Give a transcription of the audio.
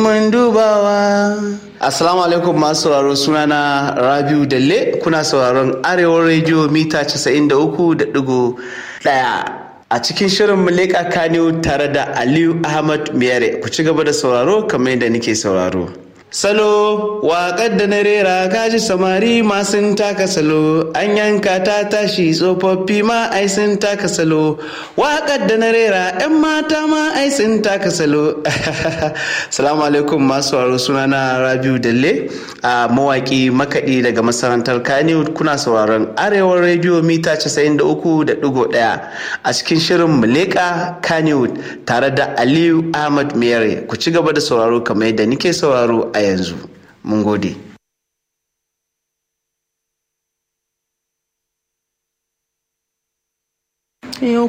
mun dubawa Assalamu alaikum masu sauraro sunana Rabiu Dalle kuna sauraron Arewa Radio mita 93.1 a cikin shirin Muleka Kano tare da Aliyu Ahmad Miyare ku ci gaba da sauraro kamar yadda nake sauraro. Salo waƙar da na rera kaji samari ma sun taka salo an yanka ta tashi tsofaffi ma ai sun taka salo waƙar da na rera 'yan mata ma ai sun taka salo salamu alaikum masu waro sunana rabiu dalle a mawaƙi makaɗi daga masarantar kaniwood kuna sauraron arewar rediyo mita 93.1 a cikin shirin muleka kaniwood tare da aliyu ahmad miyare ku ci gaba da sauraro kamar yadda nike sauraro a yanzu mun gode yau